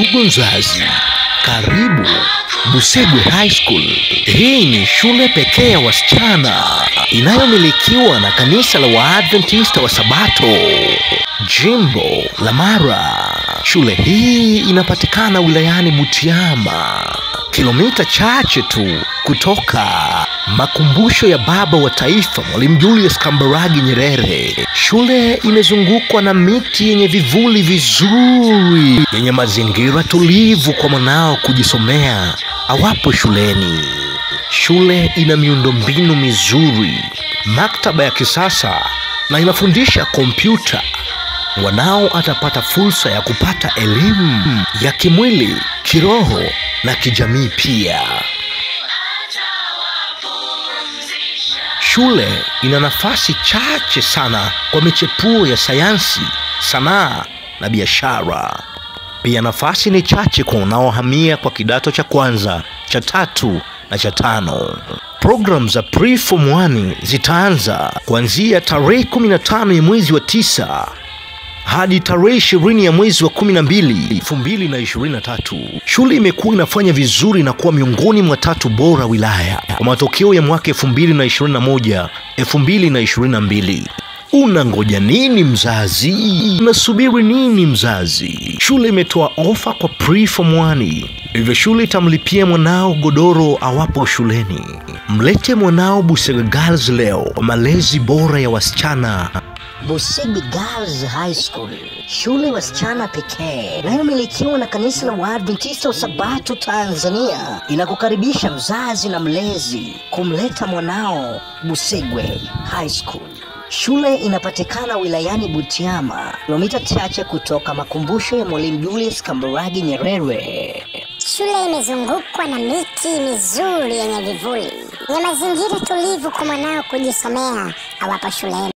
Ndugu mzazi, karibu Busegwe High School. Hii ni shule pekee ya wasichana inayomilikiwa na kanisa la Waadventista wa Sabato, jimbo la Mara. Shule hii inapatikana wilayani Butiama, kilomita chache tu kutoka makumbusho ya baba wa taifa Mwalimu Julius Kambarage Nyerere. Shule imezungukwa na miti yenye vivuli vizuri, yenye mazingira tulivu kwa mwanao kujisomea awapo shuleni. Shule ina miundombinu mizuri, maktaba ya kisasa na inafundisha kompyuta. Mwanao atapata fursa ya kupata elimu ya kimwili, kiroho na kijamii pia. Shule ina nafasi chache sana kwa michepuo ya sayansi, sanaa na biashara. Pia nafasi ni chache kwa unaohamia kwa kidato cha kwanza, cha tatu na cha tano. Programu za pre-form 1 zitaanza kuanzia tarehe 15 ya mwezi wa tisa hadi tarehe ishirini ya mwezi wa kumi na mbili elfu mbili na ishirini na tatu. Shule imekuwa inafanya vizuri na kuwa miongoni mwa tatu bora wilaya kwa matokeo ya mwaka elfu mbili na ishirini na moja elfu mbili na ishirini na mbili. Unangoja nini mzazi? Unasubiri nini mzazi? Shule imetoa ofa kwa pre-form 1, hivyo shule itamlipia mwanao godoro awapo shuleni. Mlete mwanao Busega Girls leo kwa malezi bora ya wasichana Busigi Girls High School, shule ya wasichana pekee inayomilikiwa na kanisa la Waadventista wa Sabato Tanzania, inakukaribisha mzazi na mlezi kumleta mwanao Busigwe High School. Shule inapatikana wilayani Butiama, kilomita chache kutoka makumbusho ya Mwalimu Julius Kambarage Nyerere. Shule imezungukwa na miti mizuri yenye vivuli, yenye mazingira tulivu kwa mwanao kujisomea awapo shuleni.